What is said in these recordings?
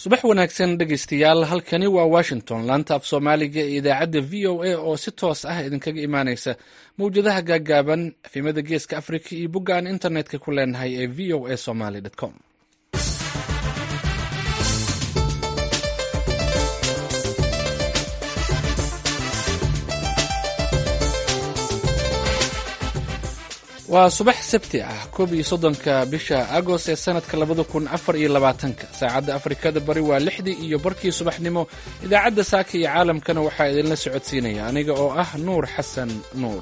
subax wanaagsan dhegaystayaal halkani waa washington laanta af soomaaliga ee idaacadda v o a oo si toos ah idinkaga imaaneysa mawjadaha gaagaaban efimada geeska africa iyo bogga aan internetka ku leenahay ee v o a somaly com waa subax sabti ah koob iyo soddonka bisha agost ee sanadka labada kun afar iyo labaatanka saacadda afrikada bari waa lixdii iyo barkii subaxnimo idaacadda saaka iyo caalamkana waxaa idinla socodsiinaya aniga oo ah nuur xasan nuur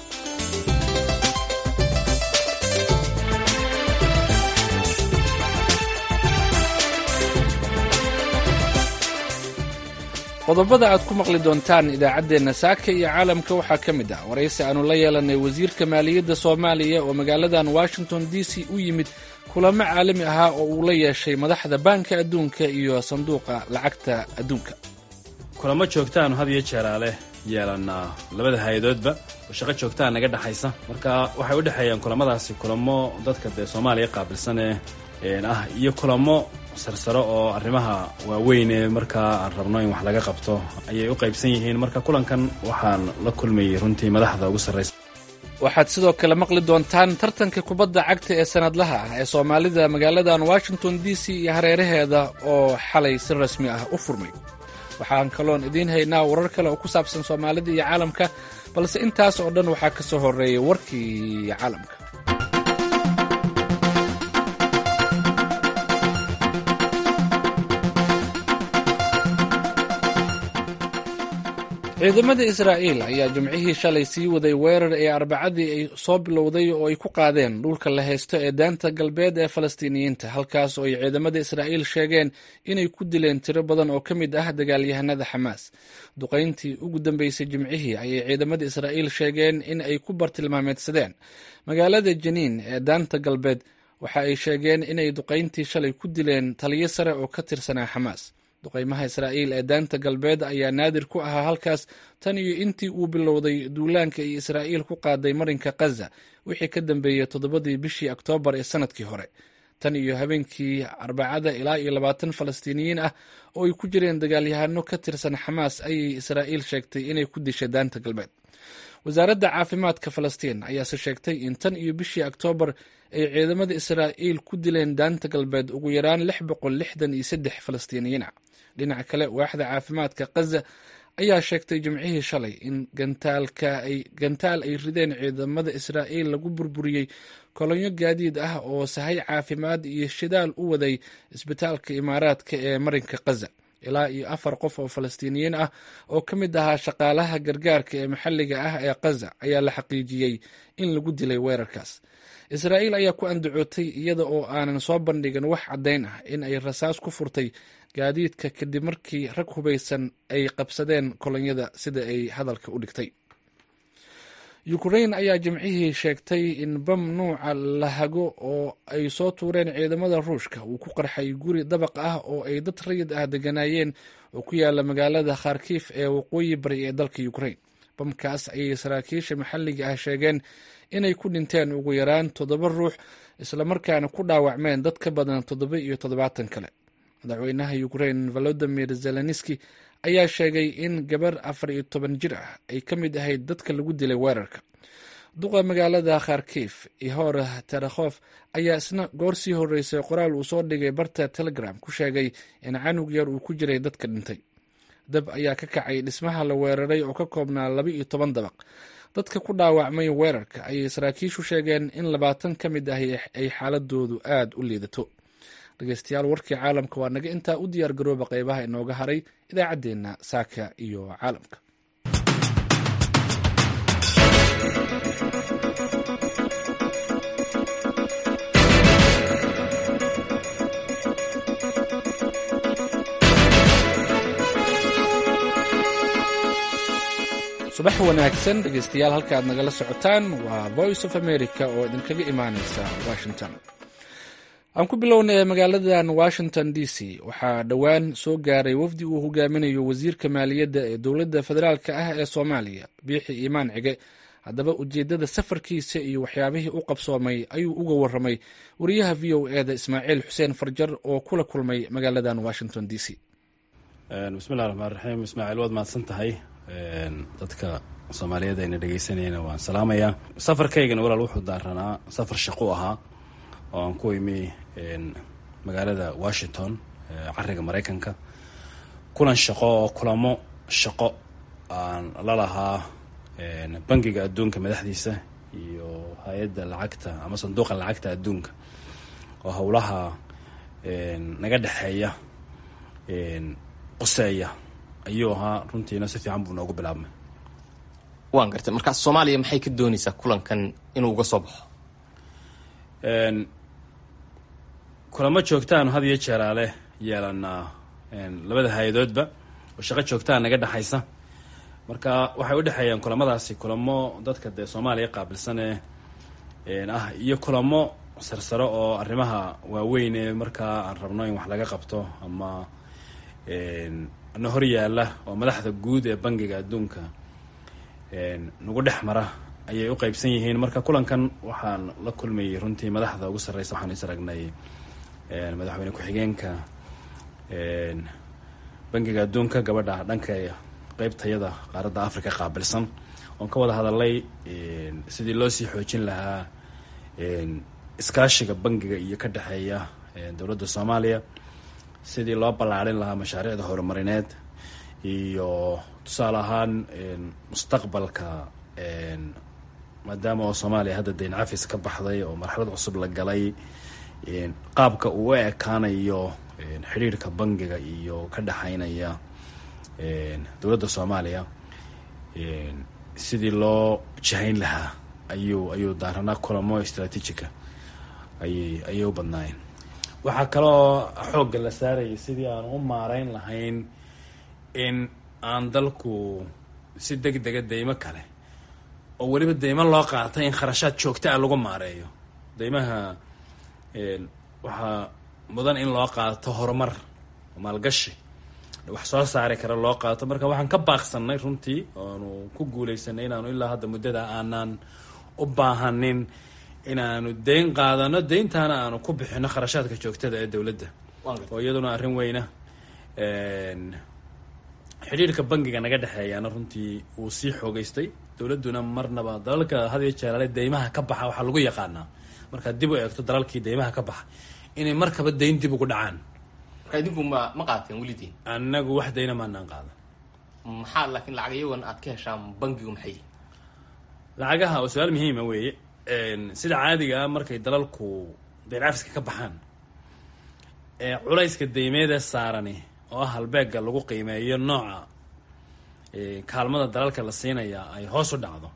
qodobada aad ku maqli doontaan idaacaddeenna saaka iyo caalamka waxaa ka mid ah waraysi aanu la yeelanay wasiirka maaliyadda soomaaliya oo magaaladan washington d c u yimid kulamo caalami ahaa oo uu la yeeshay madaxda baanka adduunka iyo sanduuqa lacagta adduunka kulamo joogtaanu had iyo jeeraale yeelanaa labada hay-adoodba oo shaqo joogtaa naga dhexaysa marka waxay u dhexeeyaan kulamadaasi kulamo dadka dee soomaaliya qaabilsan ee ah iyo kulamo sarsaro oo arrimaha waaweyn ee markaa aan rabno in wax laga qabto ayay u qaybsan yihiin marka kulankan waxaan la kulmayay runtii madaxda ugu sarraysa waxaad sidoo kale maqli doontaan tartanka kubadda cagta ee sanadlaha ah ee soomaalida magaaladan washington d c iyo hareeraheeda oo xalay si rasmi ah u furmay waxaan kaloon idiin haynaa warar kale oo ku saabsan soomaalida iyo caalamka balse intaas oo dhan waxaa ka soo horreeyay warkii caalamka ciidamada israa'iil ayaa jimcihii shalay sii waday weerar ee arbacadii ay soo bilowday oo ay ku qaadeen dhulka la haysto ee daanta galbeed ee falastiiniyiinta halkaas oo ay ciidamada israa'iil sheegeen inay ku dileen tiro badan oo ka mid ah dagaalyahanada xamaas duqayntii ugu dambeysay jimcihii ayay ciidamada israa'iil sheegeen in ay ku bartilmaameedsadeen magaalada janiin ee daanta galbeed waxa ay sheegeen inay duqayntii shalay ku dileen taliyo sare oo ka tirsanaa xamaas duqaymaha israa'iil ee daanta galbeed ayaa naadir ku ahaa halkaas tan iyo intii uu bilowday duulaanka iyo israa'iil ku qaaday marinka khaza wixii ka dambeeyey toddobadii bishii oktoobar ee sanadkii hore tan iyo habeenkii arbacada ilaa iyo labaatan falastiiniyiin ah oo ay ku jireen dagaalyahano ka tirsan xamaas ayay israa'iil sheegtay inay ku dishay daanta galbeed wasaaradda caafimaadka falastiin ayaase sheegtay in tan iyo bishii oktoobar ay ciidamada israa'iil ku dileen daanta galbeed ugu yaraan lix boqol lixdan iyo saddex falastiiniyiin ah dhinaca kale waaxda caafimaadka khaza ayaa sheegtay jimcihii shalay in gantaal ay rideen ciidamada israa'iil lagu burburiyey kolonyo gaadiid ah oo sahay caafimaad iyo shidaal u waday isbitaalka imaaraadka ee marinka khaza ilaa iyo afar qof oo falastiiniyiin ah oo ka mid ahaa shaqaalaha gargaarka ee maxalliga ah ee khaza ayaa la xaqiijiyey in lagu dilay weerarkaas israa'iil ayaa ku andacootay iyada oo aanan soo bandhigin wax caddayn ah in ay rasaas ku furtay gaadiidka kadib markii rag hubaysan ay qabsadeen kolonyada sida ay hadalka u dhigtay ukrain ayaa jimcihii sheegtay in bam nuuca lahago oo ay soo tuureen ciidamada ruushka uu ku qarxay guri dabaq ah oo ay dad rayid ah deganaayeen oo ku yaala magaalada kharkiif ee waqooyi bari ee dalka ukrain bamkaas ayay saraakiisha maxalliga ah sheegeen inay ku dhinteen ugu yaraan toddoba ruux islamarkaana ku dhaawacmeen dad ka badan toddoba iyo toddobaatan kale madaxweynaha ukrain volodimir zelenski ayaa sheegay in gabar afar iyo toban jir ah ay ka mid ahayd dadka lagu dilay weerarka duqa magaalada kharkiif ihor terakhof ayaa isna goor sii horreysay qoraal uu soo dhigay barta telegram ku sheegay in canug yar uu ku jiray dadka dhintay dab ayaa ka kacay dhismaha la weeraray oo ka koobnaa laba iyo toban dabaq dadka ku dhaawacmay weerarka ayay saraakiishu sheegeen in labaatan ka mid ah ay xaaladoodu aad u liidato dhegeystayaal warkii caalamka waa naga intaa u diyaar garooba qeybaha inooga haray idaacaddeenna saaka iyo caalamka subax wanaagsan dhegeystayaal halka aad nagala socotaan waa voice of america oo idinkaga imaaneysa washington aan ku bilownay magaaladan washington d c waxaa dhowaan soo gaaray wafdi uu hogaaminayo wasiirka maaliyadda ee dowladda federaalk ah ee soomaaliya biixi iimaan cige haddaba ujeeddada safarkiisa iyo waxyaabihii u qabsoomay ayuu uga warramay wariyaha v o e da ismaaciil xuseen farjar oo kula kulmay magaaladan washington d c bismillahi raxmaan raxiim ismaaciil waad mahadsan tahay dadka soomaaliyeed ayna dhegeysanayna waan salaamayaa safarkaygana walaal wuxuu daaranaa safar shaqo ahaa oo aan ku imi magaalada washington cariga maraykanka kulan shaqo oo kulamo shaqo aan la lahaa bangiga adduunka madaxdiisa iyo hay-adda lacagta ama sanduuqa lacagta adduunka oo howlaha naga dhexeeya qoseeya ayuu ahaa runtiina si fiican buu noogu bilaabmay waan gartay markaas soomaaliya maxay ka doonaysaa kulankan inuu uga soo baxo kulamo joogtaanu had iyo jeeraale yeelanaa labada hay-adoodba oo shaqo joogtaa naga dhexaysa marka waxay u dhexeeyaan kulamadaasi kulamo dadka dee soomaaliya qaabilsan ee ah iyo kulamo sarsaro oo arrimaha waaweyn ee markaa aan rabno in wax laga qabto ama na hor yaalla oo madaxda guud ee bangiga adduunka nagu dhex mara ayay u qeybsan yihiin marka kulankan waxaan la kulmayay runtii madaxda ugu sarreysa waxaan is aragnay madaxweyne ku-xigeenka bangiga adduunka gabadha dhanka qeybtayada qaaradda africa qaabilsan oon ka wada hadalay sidii loo sii xoojin lahaa iskaashiga bangiga iyo ka dhexeeya dowladda soomaaliya sidii loo ballaarin lahaa mashaariicda horumarineed iyo tusaale ahaan mustaqbalka maadaama oo soomaaliya hadda dayn cafis ka baxday oo marxalad cusub la galay qaabka uu u ekaanayo xidhiirhka bangiga iyo ka dhexeynaya dowladda soomaaliya sidii loo jahayn lahaa ayuu ayuu daaranaa kulamo istraatiijica ayay ayay u badnaayeen waxaa kaloo xoogga la saarayay sidii aan u maareyn lahayn in aan dalku si deg dega deymo kale oo weliba deymo loo qaatay in kharashaad joogta ah lagu maareeyo deymaha waxaa mudan in loo qaato horumar maalgashi wax soo saari kara loo qaato marka waxaan ka baaqsanay runtii oanu ku guuleysanay inaanu ilaa hadda muddada aanaan u baahanin inaanu deyn qaadano deyntaana aanu ku bixino kharashaadka joogtada ee dowladda oo iyaduna arrin weyna xidhiirka bangiga naga dhexeeyaana runtii wuu sii xoogeystay dowladduna marnaba dalalka had iyo jeeraale deymaha ka baxa waxaa lagu yaqaanaa markaad dib u eegto dalalkii deymaha ka baxa inay markaba deyn dib ugu dhacaan marka idinku ma ma qaateen welidiin annagu wax deyna maanaan qaadan maxaa laakiin lacag iyagoon aad ka heshaan bangigu maxay lacagaha oo su-aal muhiima weeye sida caadiga ah markay dalalku deyn cafiska ka baxaan ee culayska deymeedee saarani oo ah halbeega lagu qiimeeyo nooca kaalmada dalalka la siinaya ay hoos u dhacdo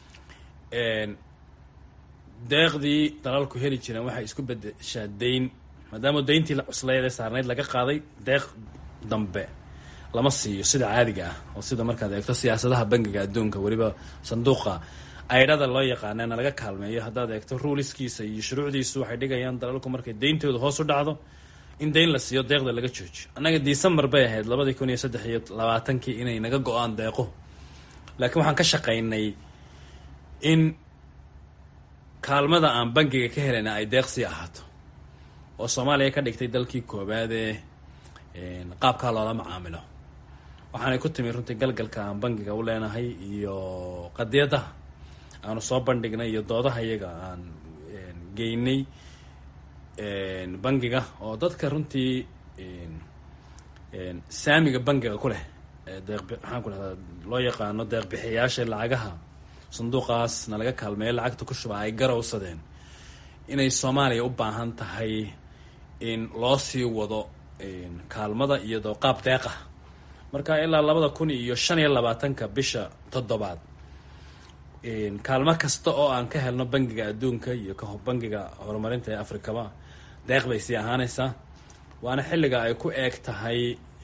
deeqdii dalalku heli jireen waxay isku bedeshaa deyn maadaama deyntii la cuslayd ee saarnayd laga qaaday deeq dambe lama siiyo sida caadiga ah oo sida markaad eegto siyaasadaha bangiga adduunka weliba sanduuqa aydhada loo yaqaanana laga kaalmeeyo haddaad eegto ruuliskiisa iyo shuruucdiisu waxay dhigayaan dalalku markay deyntooda hoos u dhacdo in deyn la siiyo deeqda laga joojiyo annaga december bay ahayd labadii kun iyo saddex iyo labaatankii inay naga go-aan deeqo laakiin waxaan ka shaqaynay in kaalmada aan bangiga ka helayna ay deeqsii ahaato oo soomaaliya ka dhigtay dalkii koowaadee qaabkaa loola macaamilo waxaanay ku timi runtii galgalka aan bangiga u leenahay iyo qadiyadaha aanu soo bandhignay iyo doodaha iyaga aan geynay bangiga oo dadka runtii saamiga bangiga ku leh deeq maxaan ku dhahdaa loo yaqaano deeqbixiyayaasha lacagaha sanduuqaas na laga kaalmeeyo lacagta ku shuba ay garowsadeen inay soomaaliya u baahan tahay in loo sii wado kaalmada iyadoo qaab deeqa marka ilaa labada kun iyo shan iyo labaatanka bisha toddobaad kaalmo kasta oo aan ka helno bangiga adduunka iyo bangiga horumarinta ee afrikaba deeq bay sii ahaanaysaa waana xilliga ay ku eeg tahay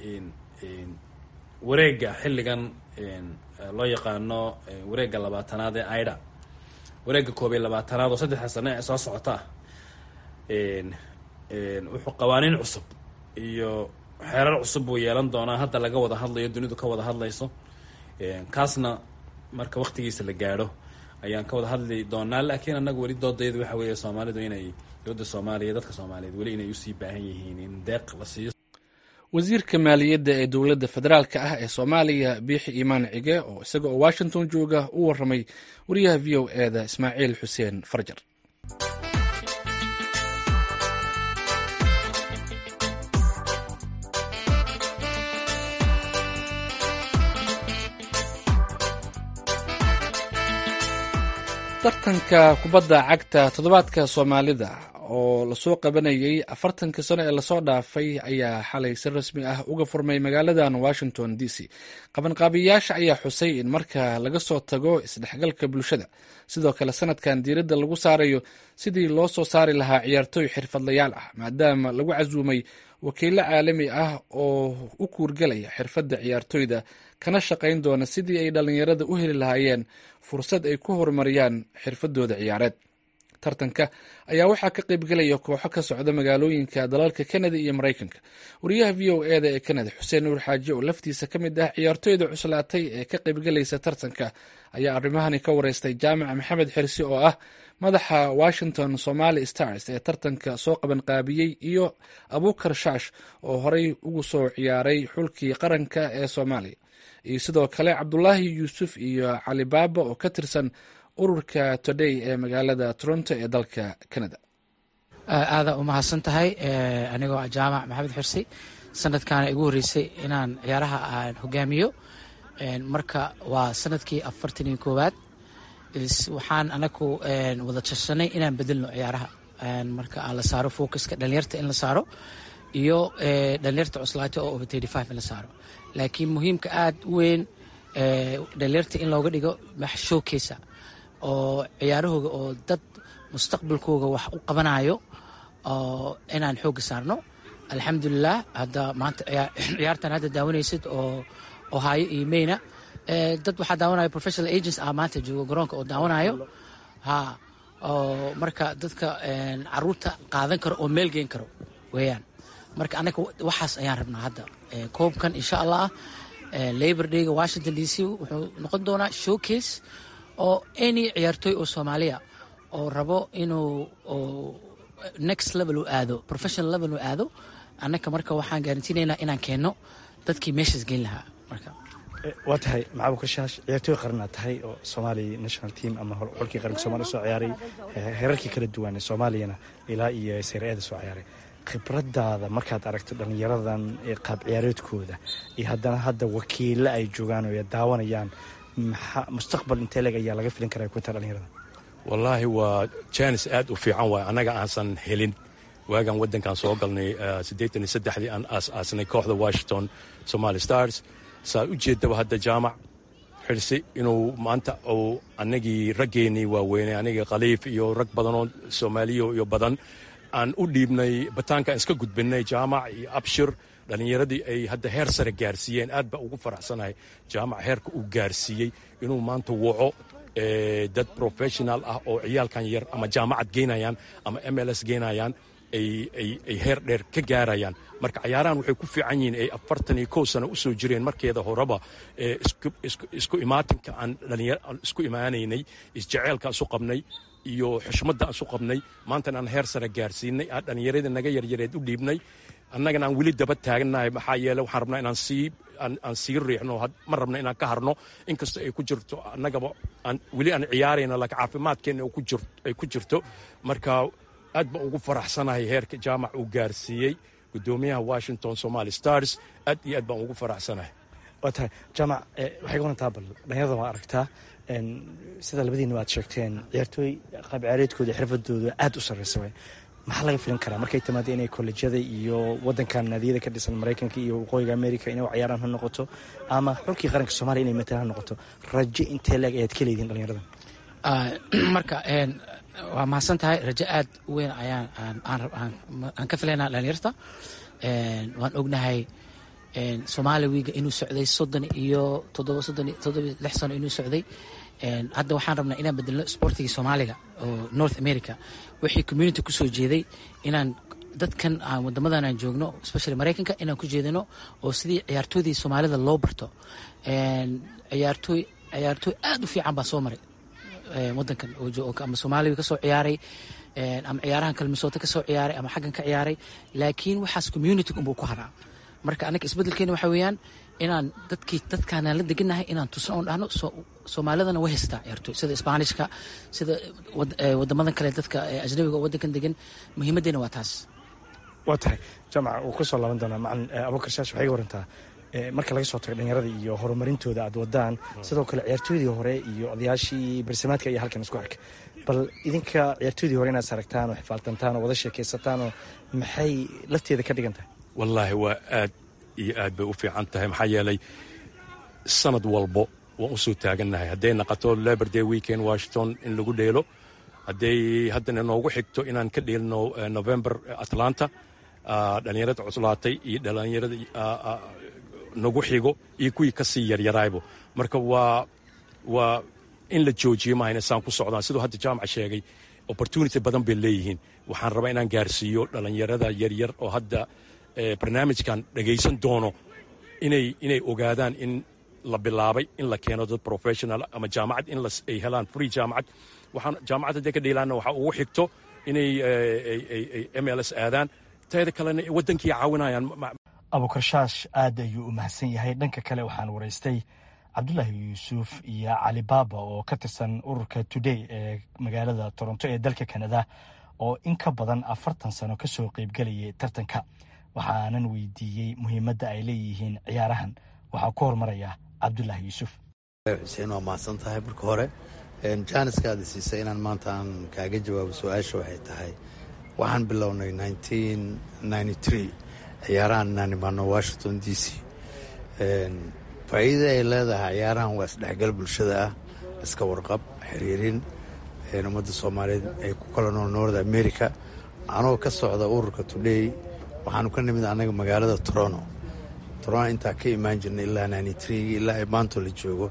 wareega xilligan loo yaqaano wareega labaatanaad ee aida wareega koob iyo labaatanaad oo saddexda sane ee soo socota wuxuu qawaaniin cusub iyo xeerar cusub buu yeelan doonaa hadda laga wada hadlayo dunidu ka wada hadlayso kaasna marka waktigiisa la gaadho ayaan ka wada hadli doonaa laakiin annaga weli doodayadu waxa weeye soomaalidu inay dowladda soomaaliya dadka soomaaliyeed weli inay usii baahan yihiin in deeq la siiyo wasiirka maaliyadda ee dowladda federaalka ah ee soomaaliya biixi iimaan cige oo isaga oo washington jooga u warramay wariyaha v o e da ismaaciil xuseen farjar tartanka kubadda cagta toddobaadka soomaalida oo lasoo qabanayay afartanka sano ee lasoo dhaafay ayaa xalay si rasmi ah uga furmay magaaladan washington d c qabanqaabiyayaasha ayaa xusay in marka laga soo tago isdhexgalka bulshada sidoo kale sanadkan diiradda lagu saarayo sidii loo soo saari lahaa ciyaartooy xirfadlayaal ah maadaama lagu casuumay wakiilo caalami ah oo u kuurgelaya xirfadda ciyaartooyda kana shaqayn doona sidii ay dhallinyarada u heli lahaayeen fursad ay ku horumariyaan xirfadooda ciyaareed tartanka ayaa waxaa ka qaybgelaya kooxo ka socda magaalooyinka dalalka kanada iyo maraykanka wariyaha v o e da ee kanada xuseen nuur xaaji oo laftiisa ka mid ah ciyaartooyda cuslaatay ee ka qaybgelaysa tartanka ayaa arrimahani ka wareystay jaamac maxamed xirsi oo ah madaxa washington somali stars ee tartanka soo qabanqaabiyey iyo abuukar shaash oo horey ugu soo ciyaaray xulkii qaranka ee soomaaliya iyo sidoo kale cabdulaahi yuusuf iyo cali baaba oo ka tirsan ururka today ee magaalada toronto ee dalka canada aadaa u mahadsan tahay anigoo ah jaamac maxamed xirsi sanadkaana igu horreysay inaan ciyaaraha aan hogaamiyo marka waa sanadkii afartan iyo koowaad waxaan anagu wada jashanay inaan bedelno ciyaaraha marka aan la saaro focuska dhalinyarta in la saaro iyo dhalinyarta cuslaata oo over thirty five in la saaro laakiin muhiimka aada u weyn dhalinyarta in looga dhigo wax showcasa oo ciyaarahooga oo dad mustaqbalkooga wax u qabanayo oo inaan xooga saarno alxamdulilah hadda maanta ciyaartan hadda daawanaysid oo ohaayo iyo mayna dad waxaa daawanayo professional agents ah maanta joogo garoonka oo daawanayo ha oo marka dadka caruurta qaadan karo oo meel geen karo weeyaan marka anaga waxaas ayaan rabnaa hadda koobkan insha allah labor dayga washington d c wuxuu noqon doonaa showcase oo any ciyaartooy oo soomaaliya oo rabo inuu next level u aado professional level u aado annaka marka waxaan garantiinaynaa inaan keenno dadkii meeshaas geyn lahaa marka waa tahay maxabu kashaash ciyaartooy qaranaad tahay oo soomaaliya national team ama xulkii qaranka somalia soo ciyaaray heerarkii kala duwan ee soomaaliyana ilaa iyo seyr-eeda soo ciyaaray khibradaada markaad aragto dhallinyaradan qaab ciyaareedkooda iyo haddana hadda wakiilo ay joogaan oo daawanayaan maxaa mustaqbal intee leeg ayaa laga filin karaa kuta dhalinyarada wallaahi waa janis aad u fiican waay annaga aansan helin waagaan waddankan soo galnay siddeetan iyo saddexdii aan aas-aasnay kooxda washington somali stars saa u jeedaba hadda jaamac xirsi inuu maanta uu annagii raggeennii waaweynay anigii khaliif iyo rag badanoo soomaaliya iyo badan aan u dhiibnay bataankaan iska gudbinay jaamac iyo abshir dhallinyaradii ay hadda heer sare gaarsiiyeen aad baa ugu faraxsanahay jaamac heerka uu gaarsiiyey inuu maanta waco dad professional ah oo ciyaalkan yar ama jaamacad geynayaan ama m l s geynayaan ay heer dheer ka gaarayaan marka cayaarahan waxay ku fiican yihiin ay afartan iyo kow sano usoo jireen markeeda horeba isku imaatinka aan isku imaanaynay isjeceelka isu qabnay iyo xushmadda isu qabnay maantana aan heer sare gaarsiinay aan dhallinyarada naga yaryareed u dhiibnay annagana aan weli daba taagannahay maxaa yeele waxaan rabnaa inaan sii aan sii riixno ma rabna inaan ka harno inkastoo ay ku jirto annagaba aan weli aan ciyaarayno laakiin caafimaadkeenna ay ku jirto marka aad baan ugu faraxsanahay heerka jaamac uu gaarsiiyey guddoomiyaha washington somali stars aad iyo aad baan ugu faraxsanahay waa tahay jaamac waxay ka warantaa bal dhalinyarada waa aragtaa sida labadiina aad sheegteen ciyaartooy qaab ciyaareedkooda xirfadooda aad u sarreysa way maxaa laga filin karaa markay timaado inay kolleejyada iyo wadankan naadiyada ka dhisan maraykanka iyo waqooyiga america inay ciyaaraan ha noqoto ama xulkii qaranka soomaliya inay matalan ha noqoto rajo intee leeg ayaad ka leedihin dhalinyarada marka waa mahadsan tahay rajo aad u weyn ayaan aan ka filaynaa dhalinyarta waan ognahay soomaaliya wiiga inuu socday soddon iyo toddoba soddon toddoba lix sano inuu socday hadda waxaan rabnaa inaan bedelno sportigii soomaaliga oo north america wixii community kusoo jeeday inaan dadkan aan wadamadan aan joogno especially maraykanka inaan ku jeedano oo sidii ciyaartooydii soomaalida loo barto ciyaartooy ciyaartooy aad u fiican baa soo maray wadankan ama soomaaliya kasoo ciyaaray ama ciyaarahan kalmisooto kasoo ciyaaray ama xaggan ka ciyaaray laakiin waxaas community unbuu ku haraa marka anaga isbedelkeena waxa weeyaan inaan dadkii dadkaanaan la deganahay inaan tusan oon dhahno soomaalidana way haystaa ciyaartooy sida isbaanishka sida wadamadan kale dadka ajnabiga oo wadankan degan muhiimaddeena waa taas waa tahay jaamaca uu ku soo laaban doonaa macalin abubakar shaash waxay ga warantaa marka laga soo tago dhalinyarada iyo horumarintooda aad wadaan sidoo kale ciyaartooydii hore iyo odayaashii barsimaadka iyo halkan isku arka bal idinka ciyaartooydii hore inaad saragtaan oo xifaaltantaan oo wada sheekaysataan oo maxay lafteeda ka dhigan tahay wallaahi waa aad iyo aad bay u fiican tahay maxaa yeelay sanad walbo waan u soo taagannahay hadday naqato labor day weekend washington in lagu dheelo hadday haddana noogu xigto inaan ka dheelno november atlanta dhalinyarada cuslaatay iyo dhalinyarada nagu xigo iyo kuwii ka sii yaryaraaybo marka waa waa in la joojiyo mahayna saan ku socdaan siduu hadda jaamaca sheegay opportunity badan bay leeyihiin waxaan rabaa inaan gaarsiiyo dhalinyarada yaryar oo hadda barnaamijkan dhagaysan doono inay inay ogaadaan in la bilaabay in la keeno dad professional ama jaamacad in ay helaan free jaamacad waxaan jaamacad hadday ka dheelaanna waxaa ugu xigto inay m l s aadaan teeda kalena waddankii caawinayaan abukarshaash aad ayuu u mahadsan yahay dhanka kale waxaan waraystay cabdulaahi yuusuf iyo cali baaba oo ka tirsan ururka today ee magaalada toronto ee dalka kanada oo in ka badan afartan sano ka soo qeybgelayay tartanka waxaanan weydiiyey muhiimadda ay leeyihiin ciyaarahan waxaa ku hormaraya cabdulaahi yuusuf xuseen waa mahadsan tahay marka hore jaaniskaada siisay inaan maanta aan kaaga jawaabo su-aasha waxay tahay waxaan bilownay ciyaarahan inaan imaano washington d c faa'iidada ay leedahay ciyaarahan waa isdhexgal bulshada ah iska warqab xiriirin ummadda soomaaliyeed ay ku kala nool north america anoo ka socda ururka today waxaanu ka nimid annaga magaalada toronto toronto intaa ka imaan jirnay ilaa ilaa ay maanto la joogo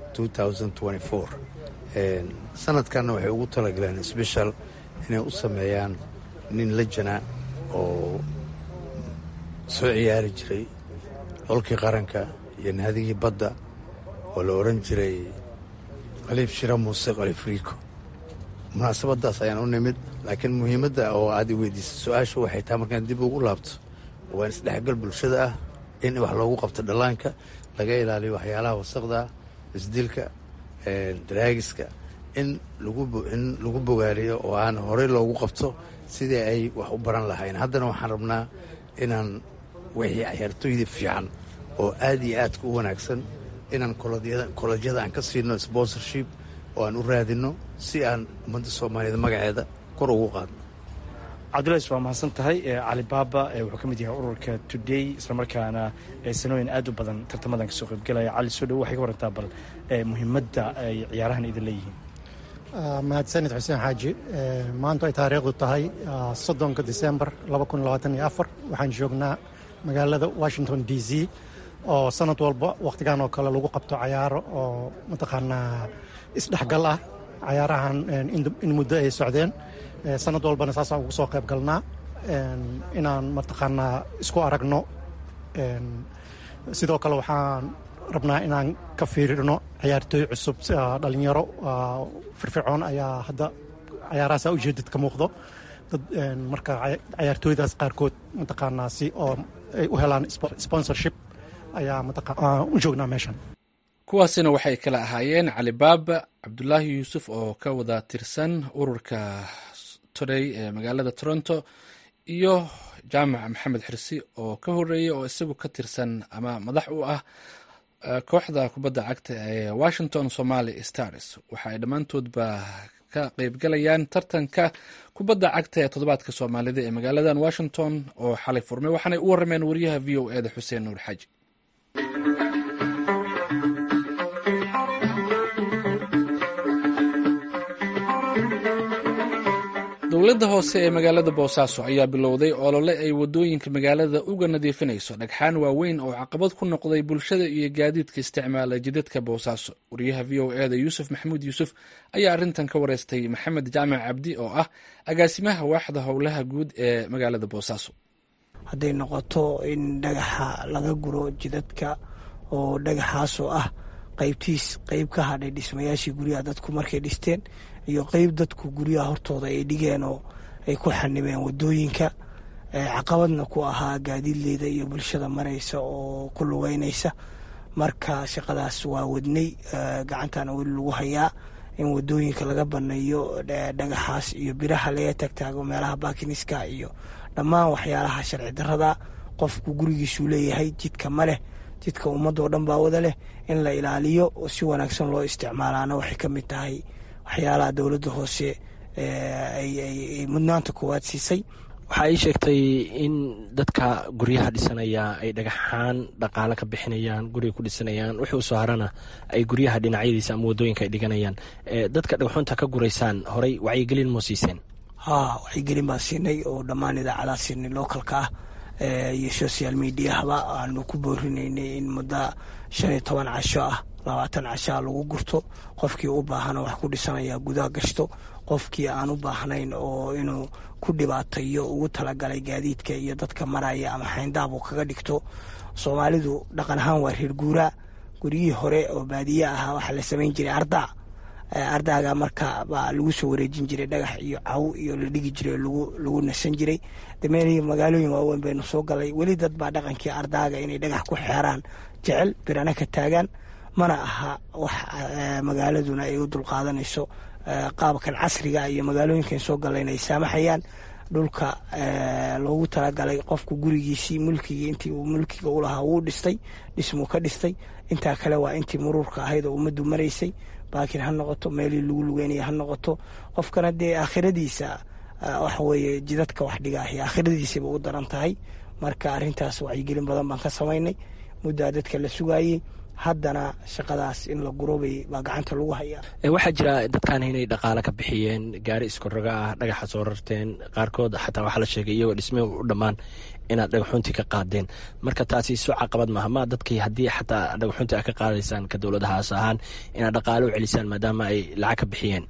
sanadkanna waxay ugu talagaleen sbeshal inay u sameeyaan nin lajana oo soo ciyaari jiray xolkii qaranka iyo naadigii badda oo la odhan jiray qaliib shira muuse qaliib riiko munaasabadaas ayaan u nimid laakiin muhiimadda oo aad i weydiisay su-aasha waxay tahay markaan dib ugu laabto waa in isdhexgal bulshada ah in wax loogu qabto dhallaanka laga ilaaliyo waxyaalaha wasaqda isdilka daraagiska in in lagu bogaaliyo oo aan horey loogu qabto sidii ay wax u baran lahayn haddana waxaan rabnaa inaan wixii ciyaartooyda fiican oo aad iyo aadka u wanaagsan inaan kolojyada aan ka siino sponsorship oo aan u raadinno si aan ummadda soomaaliyeed magaceeda kor ugu qaadno cabdulays waa mahadsan tahay cali baaba wuxuu ka mid yahay ururka today islamarkaana sanooyin aad u badan tartamadan kasoo qaybgelaya cali soo dhow waxay ka warantaa bal muhiimadda ay ciyaarahan idin leeyihiin mahadsanid xuseen xaaji maantu ay taariikhdu tahay soddonka disembar waxaan joognaa magaalada washington d c oo sanad walba wakhtigan oo kale lagu qabto cayaaro oo mataqaanaa isdhexgal ah cayaarahan in muddo ay socdeen sanad walbana saasaan ugu soo qayb galnaa inaan mataqaanaa isku aragno sidoo kale waxaan rabnaa inaan ka fiirino ciyaartooy cusub dhalinyaro firfircoon ayaa hadda cayaarahaasa ujeedad ka muuqdo dad marka cayaartooydaas qaarkood mataqaanaa si oo ay u helaan sponsorship ayaa mataqaa u joognaa meeshan kuwaasina waxay kala ahaayeen cali baaba cabdulaahi yuusuf oo ka wada tirsan ururka today ee magaalada toronto iyo jaamac maxamed xirsi oo ka horeeyey oo isagu ka tirsan ama madax u ah kooxda kubadda cagta ee washington somaali stars waxa ay dhammaantoodba ka qeybgalayaan tartanka kubadda cagta ee toddobaadka soomaalida ee magaaladan washington oo xalay furmay waxaanay u warameen wariyaha v o e da xuseen nuur xaaji dowladda hoose ee magaalada boosaaso ayaa bilowday olole ay wadooyinka magaalada uga nadiifinayso dhagxaan waaweyn oo caqabad ku noqday bulshada iyo gaadiidka isticmaala jidadka boosaaso wariyaha v o e da yuusuf maxamuud yuusuf ayaa arrintan ka wareystay maxamed jaamac cabdi oo ah agaasimaha waaxda howlaha guud ee magaalada boosaaso hadday noqoto in dhagaxa laga guro jidadka oo dhagaxaasoo ah qaybtiis qeyb ka hadhay dhismayaashii guryaha dadku markay dhisteen iyo qeyb dadku guryaha hortooda ay dhigeen oo ay ku xanibeen wadooyinka caqabadna ku ahaa gaadiidleyda iyo bulshada maraysa oo ku lugeynaysa marka shaqadaas waa wadnay gacantana weli lagu hayaa in wadooyinka laga baneeyo dhagaxaas iyo biraha laga tagtaago meelaha baakiniska iyo dhammaan waxyaalaha sharci darada qofku gurigiisuu leeyahay jidka ma leh jidka ummadoo dhan baa wada leh in la ilaaliyo oo si wanaagsan loo isticmaalaana waxay ka mid tahay waxyaalaha dowladda hoose ay mudnaanta koowaad siisay waxaa ii sheegtay in dadka guryaha dhisanaya ay dhagaxaan dhaqaale ka bixinayaan guriga ku dhisanayaan wixii usoo harana ay guryaha dhinacyadiisa ama wadooyinka ay dhiganayaan dadka dhagxunta ka guraysaan horay wacyigelin moo siiseen haa wacyigelin baan siinay oo dhammaan idaacadaa siinay localka ah iyo social mediahaba aanu ku boorinaynay in muddo shan iyo toban casho ah labaatan cashaa lagu gurto qofkii u baahana wax ku dhisanaya gudaha gashto qofkii aan u baahnayn oo inuu ku dhibaatayo ugu talagalay gaadiidka iyo dadka maraya ama xayndaab uu kaga dhigto soomaalidu dhaqan ahaan waa reer guuraa guryihii hore oo baadiye ahaa waxaa la samayn jiray ardaa ardaaga marka baa lagu soo wareejin jiray dhagax iyo caw iyo la dhigi jiray lagu nasan jiray dameelihii magaalooyin waaweyn baynu soo galay weli dad baa dhaqankii ardaaga inay dhagax ku xeeraan jecel birana ka taagaan mana aha wax magaaladuna ay u dulqaadanayso qaabkan casriga iyo magaalooyinkan soo galayna ay saamaxayaan dhulka loogu talagalay qofku gurigiisii mulkigii intii uu mulkiga u lahaa wuu dhistay dhismuu ka dhistay intaa kale waa intii muruurka ahayd oo ummaddu maraysay baakin ha noqoto meelii lagu lugeynaya ha noqoto qofkana dee aakhiradiisa waxa weeye jidadka wax dhigaahi aakhiradiisaba u daran tahay marka arrintaas wacyigelin badan baan ka samaynay muddaa dadka la sugaayey haddana shaqadaas in la gurobay baa gacanta lagu hayaa waxaa jira dadkan inay dhaqaale ka bixiyeen gaari iskoroga ah dhagaxa soo rarteen qaarkood xataa waxaa la sheegay iyagoo dhisme u dhammaan inaad dhagaxuntii ka qaadeen marka taasi soo caqabad maaha ma dadkii haddii xataa dhagaxuntii a ka qaadaysaan ka dowladahaas ahaan inaad dhaqaale u celisaan maadaama ay lacag ka bixiyeen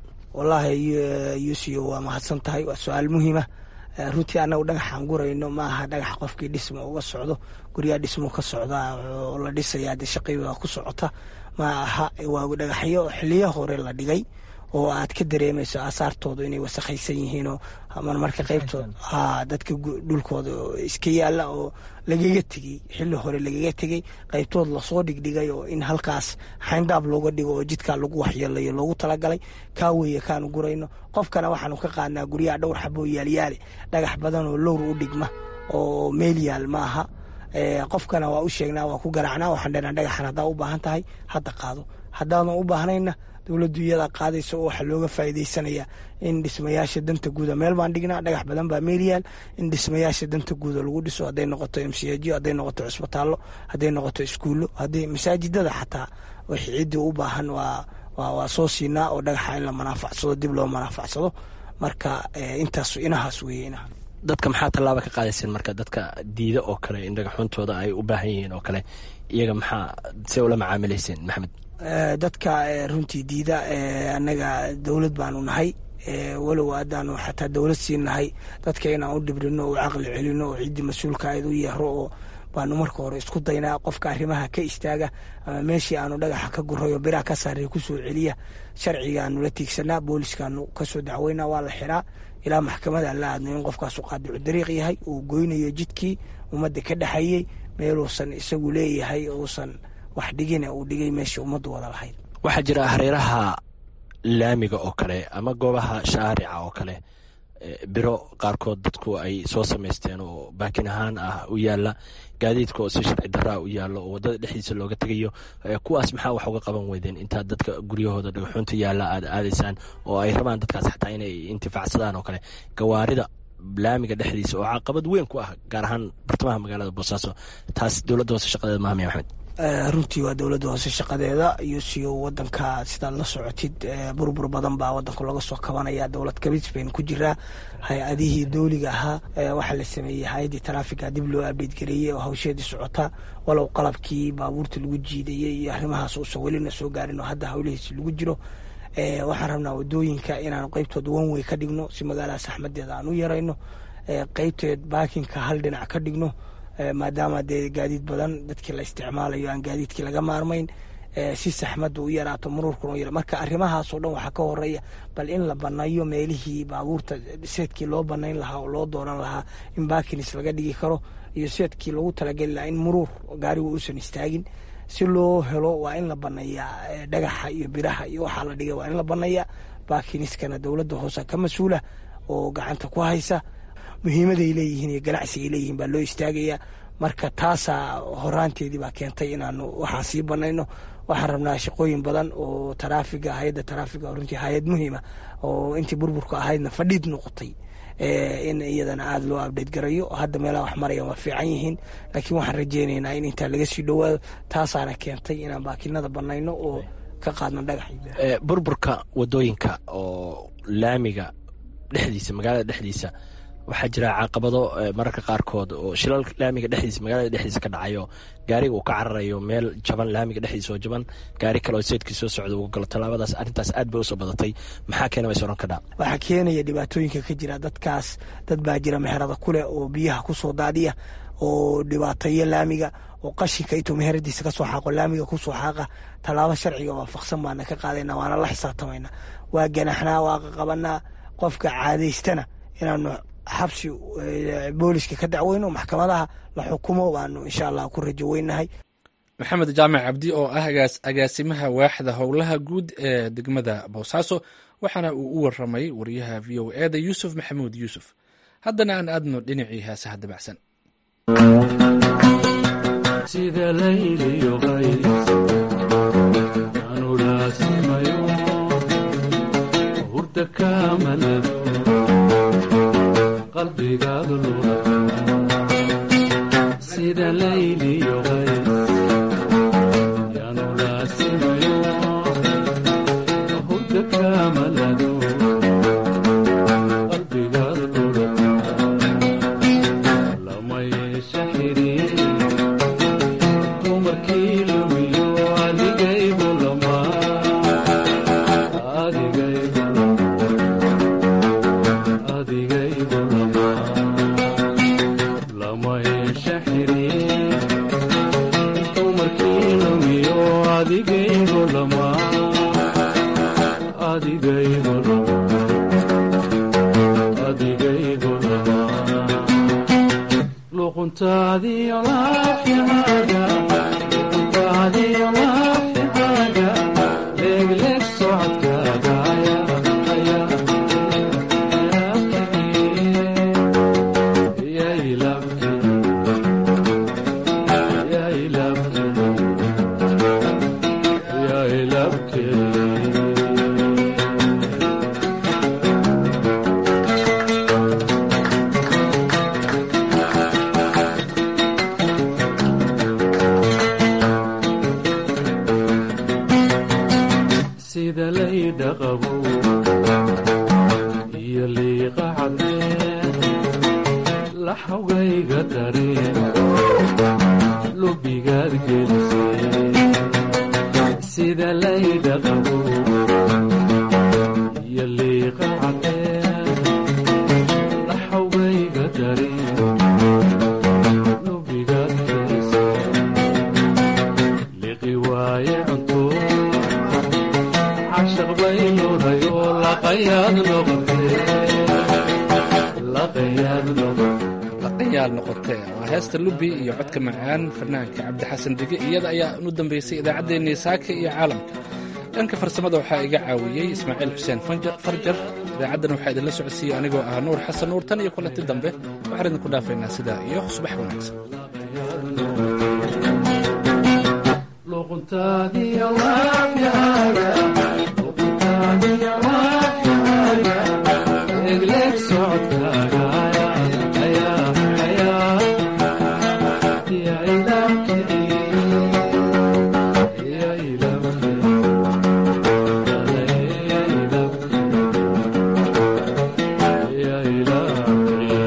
wallaahi yuusiyo waa mahadsan tahay waa su-aal muhiima runtii annagu dhagaxaan gurayno ma aha dhagax qofkii dhisma uga socdo guryaa dhismo ka socda oo la dhisaya dee shaqibaa ku socota ma aha waa dhagaxyo xiliyo hore la dhigay oo aad ka dareemayso aasaartooda inay wasakhaysan yihiinoo marmarka qaybtood ha dadka dhulkooda iska yaalla oo lagaga tegey xilli hore lagaga tegey qaybtood lasoo dhigdhigay oo in halkaas xayndaab looga dhigo oo jidkaa lagu waxyeelayo loogu talagalay kaa weeye kaanu gurayno qofkana waxaanu ka qaadnaa guryaha dhowr xaboo yaalyaale dhagax badan oo lowr u dhigma oo meel yaal ma aha qofkana waa u sheegnaa waa ku garaacnaa waxaan dhenaa dhagaxan haddaa u baahan tahay hadda qaado haddaadan u baahnayna dowladdu iyadaa qaadaysa oo waxaa looga faa'iidaysanaya in dhismayaasha danta guuda meel baan dhignaa dhagax badan baa meelyaal in dhismayaasha danta guuda lagu dhiso hadday noqoto mcjo hadday noqoto cusbitaallo hadday noqoto iskuullo hadday masaajidada xataa wixii ciddii u baahan waa waa soo siinaa oo dhagaxa in la manaafacsado dib loo manaafacsado marka intaas inahaas weeye inaha dadka maxaa tallaaba ka qaadayseen marka dadka diida oo kale in dhagaxuntooda ay u baahan yihiin oo kale iyaga maxaa see ula macaamilayseen maxamed dadka runtii diida annaga dowlad baanu nahay walow haddaanu xataa dowlad siin nahay dadka inaan u dhibrino oo caqli celino oo ciddii mas-uulka ayd u yeero oo baanu marka hore isku daynaa qofka arrimaha ka istaaga ama meeshii aanu dhagaxa ka gurayo biraha ka saaraya kusoo celiya sharcigaanu la tiigsanaa booliskaanu kasoo dacweynaa waa la xiraa ilaa maxkamada la aadno in qofkaasu qaadicu dariiq yahay uu goynayo jidkii ummadda ka dhexayey meeluusan isagu leeyahay uusan wax dhigina uu dhigay meeshii ummaddu wada lahayd waxaa jira hareeraha laamiga oo kale ama goobaha shaarica oo kale biro qaarkood dadku ay soo samaysteen oo baakin ahaan ah u yaala gaadiidka oo si sharci daraa u yaalo oo wadada dhexdiisa looga tegayo kuwaas maxaa wax uga qaban weydeen intaad dadka guryahooda dhagaxuunta yaalla aad aadaysaan oo ay rabaan dadkaas xataa inay intifaacsadaan oo kale gawaarida laamiga dhexdiisa oo caqabad weyn ku ah gaar ahaan bartamaha magaalada boosaaso taas dowladda hoose shaqadeeda mahamya maxamed runtii waa dowladda hoose shaqadeeda iyo siyo wadanka sidaad la socotid burbur badan baa wadanku laga soo kabanaya dowlad kabis baynu ku jiraa hay-adihii dowliga ahaa waxaa la sameeyey hay-addii taraafiga dib loo abdeed gareeyey oo hawsheedii socota walow qalabkii baabuurta lagu jiidayey iyo arrimahaas uusan welina soo gaarin oo hadda hawlihiisi lagu jiro waxaan rabnaa wadooyinka inaanu qeybtood wanwey ka dhigno si magaalada saxmadeeda aan u yarayno qeybteed baakinka hal dhinac ka dhigno maadaama dee gaadiid badan dadkii la isticmaalayo aan gaadiidkii laga maarmayn si saxmadda u yaraato muruurkuna u yara marka arrimahaasoo dhan waxaa ka horeeya bal in la banayo meelihii baabuurta seedkii loo banayn lahaa oo loo doonan lahaa in bakinis laga dhigi karo iyo seedkii loogu talageli lahaa in muruur gaarigu uusan istaagin si loo helo waa in la baneeyaa dhagaxa iyo biraha iyo waxaa la dhigay waa in la baneeyaa bakiniskana dowladda hoose ka mas-uula oo gacanta ku haysa muhiimaday leeyihiin iyo ganacsigay leeyihiin baa loo istaagayaa marka taasaa horaanteedii baa keentay inaanu waxaa sii banayno waxaan rabnaa shaqooyin badan oo taraafiga hay-adda taraafiga runtii hay-ad muhiima oo intii burburka ahaydna fadhiid noqotay in iyadana aada loo abdhate garayo hadda meelaha wax maraya waa fiican yihiin laakiin waxaan rajeynaynaa in intaa laga sii dhowaado taasaana keentay inaan baakinada banayno oo ka qaadno dhagax burburka wadooyinka oo laamiga dhexdiisa magaalada dhexdiisa waxaa jira caqabado mararka qaarkood oo shilal laamiga dhexdiisa magaalada dhexdiisa ka dhacayo gaariga uu ka cararayo meel jaban laamiga dhexdiisa oo jaban gaari kale oo seedkii soo socda uga galo tallaabadaas arrintaas aad bay usoo badatay maxaa keena bays oran kadhaa waxaa keenaya dhibaatooyinka ka jira dadkaas dad baa jira meherada kuleh oo biyaha kusoo daadiya oo dhibaateeya laamiga oo qashinka intuu meheradiisa kasoo xaaqo laamiga kusoo xaaqa tallaabo sharciga waafaqsan baana ka qaadayna waana la xisaabtamayna waa ganaxnaa waa qaqabanaa qofka caadaystana inaanu xabsi booliska ka dacweyno maxkamadaha la xukumo baanu insha allah ku rajo weynahay maxamed jaamac cabdi oo ah agaasimaha waaxda howlaha guud ee degmada boosaaso waxaana uu u waramay wariyaha v o eda yuusuf maxamuud yuusuf haddana aan aadno dhinacii heesaha dabacsan sida layliyo qays yaanu laasimayo hurda kamalado qalbigaad lurata lama yeesha xiriir dumarkii lumiyo adigaygu lama adigaygu adigaygu lama lama yeesha xiriir dumarkii lumiyo adigaygu lama adigaygu lama adigaygu lama luquntaadiyo laafyahaaga luquntaadiyo laafyahaaga leegleeg socodkaaga ayaa sida laydhaqabo iyo liiqa cadeen laxawgayga dareen lubigaad gelisay sida laydhaqabo iyo liiqa cadeen laxawgayga dareen lubigaad gelisay liqi waaye cunto cashaq baynuunayo laqayaad noqotee laqayaad noqotee laqayaal noqotee waa heesta lubi iyo codka macaan fanaanka cabdixasan dige iyada ayaa u dambeysay idaacaddeenii saaka iyo caalamka dhanka farsamada waxaa iga caawiyey ismaaciil xuseen farjar idaacaddan waxaa idinla socodsiiyey anigoo ah nuur xasan nuur tan iyo kulanti dambe waxaan idinku dhaafaynaa sidaa iyo subax wanaagsan luquntaadiyo laafyahaaga luquntaadiyo laafyahaaga egleeg socodkaaga ayaa ayaa yaa ilaabkii yaa ilaabkii yaa ilaabkii yaa ilaabkii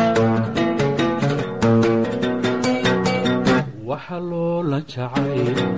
waxa loola jacay